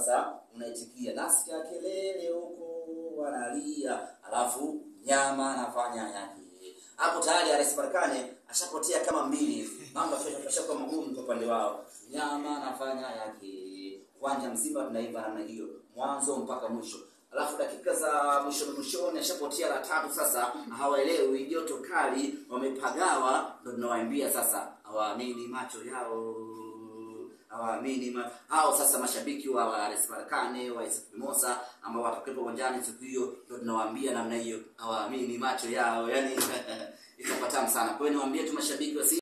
sasa unaitikia nasikia kelele huko wanalia, alafu nyama anafanya yake hapo tayari RS Berkane ashapotea kama mbili hivi, mambo yashakuwa magumu kwa upande wao. Nyama anafanya yake, uwanja mzima tunaiva namna hiyo, mwanzo mpaka mwisho. Alafu dakika za mwishoni mwishoni ashapotea la tatu. Sasa hawaelewi, joto kali, wamepagawa. Ndo tunawaambia sasa, hawaamini macho yao, hawaamini ma... hao sasa mashabiki wa wa RS Berkane wa AS Mimosa ambao watakuwepo uwanjani siku hiyo, ndo tunawaambia namna hiyo, hawaamini macho yao, yani itakuwa tamu sana. Kwa hiyo niwaambie tu mashabiki wa